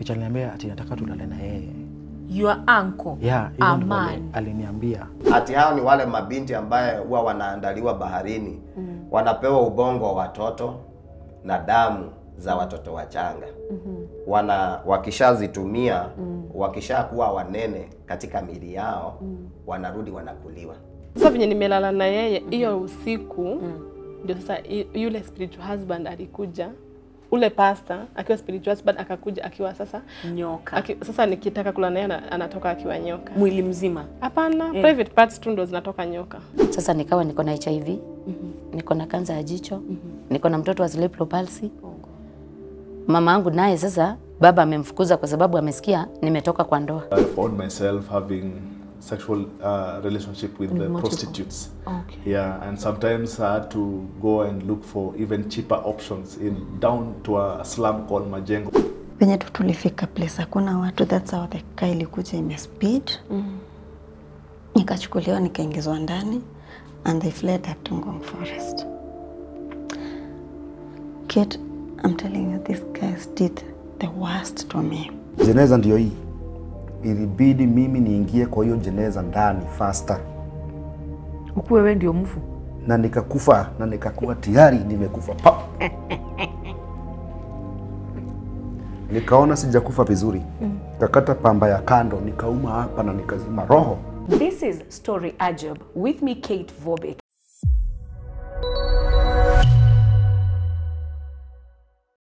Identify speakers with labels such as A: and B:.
A: Ficha aliniambia ati nataka tulale na yeye.
B: Your uncle.
A: Yeah, hivyo
B: a
A: ndivyo ali-
B: man.
A: aliniambia.
C: Ati hao ni wale mabinti ambaye huwa wanaandaliwa baharini mm. wanapewa ubongo wa watoto na damu za watoto wachanga mm-hmm. wana wakishazitumia mm. wakishakuwa wanene katika miili yao mm. wanarudi wanakuliwa.
D: Sasa venye nimelala na yeye hiyo usiku ndio sasa i- yule spiritual husband alikuja, ule pastor akiwa spiritual husband akakuja akiwa sasa
B: Nyoka.
D: aki, sasa nikitaka kula naye ana- anatoka akiwa nyoka.
B: Mwili mzima.
D: Hapana, private parts tu ndo zinatoka nyoka.
E: Sasa nikawa niko na HIV, niko na kansa ya jicho, niko na mtoto wa cerebral palsy. Mama yangu naye sasa baba amemfukuza kwa sababu amesikia nimetoka kwa ndoa.
F: I found myself having sexual uh, relationship with the
B: multiple.
F: prostitutes.
B: Okay.
F: Yeah, and sometimes I had to go and look for even cheaper options in down to a slum called Majengo.
G: Penye tu tulifika place hakuna watu, that's how the car ilikuja imespeed mm. Nikachukuliwa nikaingizwa ndani and they fled up to Ngong Forest. Kate, I'm telling you these guys did the worst to me.
H: Jeneza ndio hii, ilibidi mimi niingie kwa hiyo jeneza ndani faster,
B: Ukuwe wewe ndio mfu.
H: na nikakufa na nikakuwa tayari nimekufa pa. Nikaona sijakufa vizuri, kakata pamba ya kando, nikauma hapa na nikazima roho.
B: This is Story Ajab with me Kate Vobek.